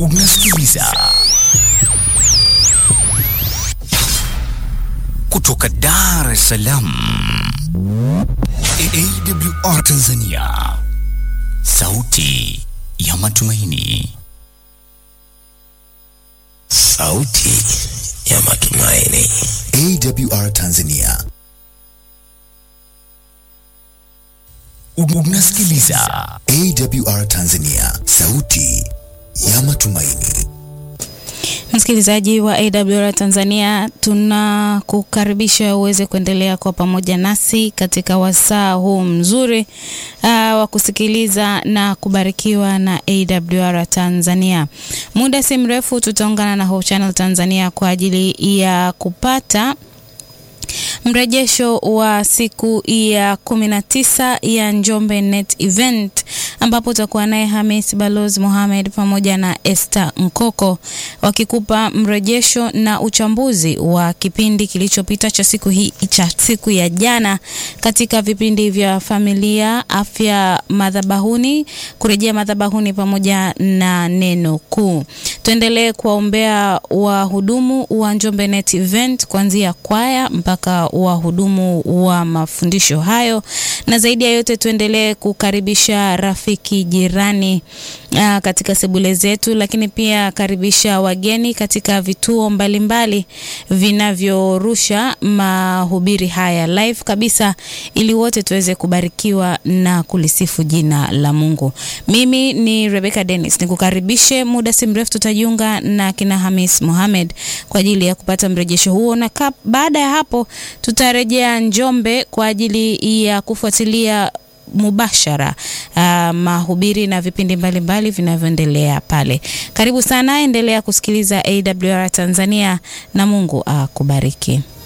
Unasikiliza kutoka Dar es Salaam, AWR Tanzania, sauti ya matumaini, sauti ya matumaini, AWR Tanzania. Unasikiliza AWR Tanzania, sauti ya matumaini. Msikilizaji wa AWR Tanzania, tunakukaribisha uweze kuendelea kwa pamoja nasi katika wasaa huu mzuri uh, wa kusikiliza na kubarikiwa na AWR Tanzania. Muda si mrefu tutaungana na Hope Channel Tanzania kwa ajili ya kupata mrejesho wa siku ya kumi na tisa ya Njombe Net Event ambapo utakuwa naye Hamis Balozi Mohamed pamoja na Esther Nkoko wakikupa mrejesho na uchambuzi wa kipindi kilichopita cha siku hii cha siku ya jana katika vipindi vya familia, afya, madhabahuni, kurejea madhabahuni pamoja na neno kuu. Tuendelee kuwaombea wahudumu wa Njombe Net Event kuanzia kwaya mpaka wahudumu wa mafundisho hayo, na zaidi ya yote tuendelee kukaribisha rafiki jirani uh, katika sebule zetu, lakini pia karibisha wageni katika vituo mbalimbali vinavyorusha mahubiri haya live kabisa, ili wote tuweze kubarikiwa na kulisifu jina la Mungu. Mimi ni Rebecca Dennis, nikukaribishe. Muda si mrefu tutajiunga na kina Hamis Mohamed kwa ajili ya kupata mrejesho huo, na baada ya hapo tutarejea Njombe kwa ajili ya kufuatilia mubashara uh, mahubiri na vipindi mbalimbali vinavyoendelea pale. Karibu sana, endelea kusikiliza AWR Tanzania na Mungu akubariki. Uh,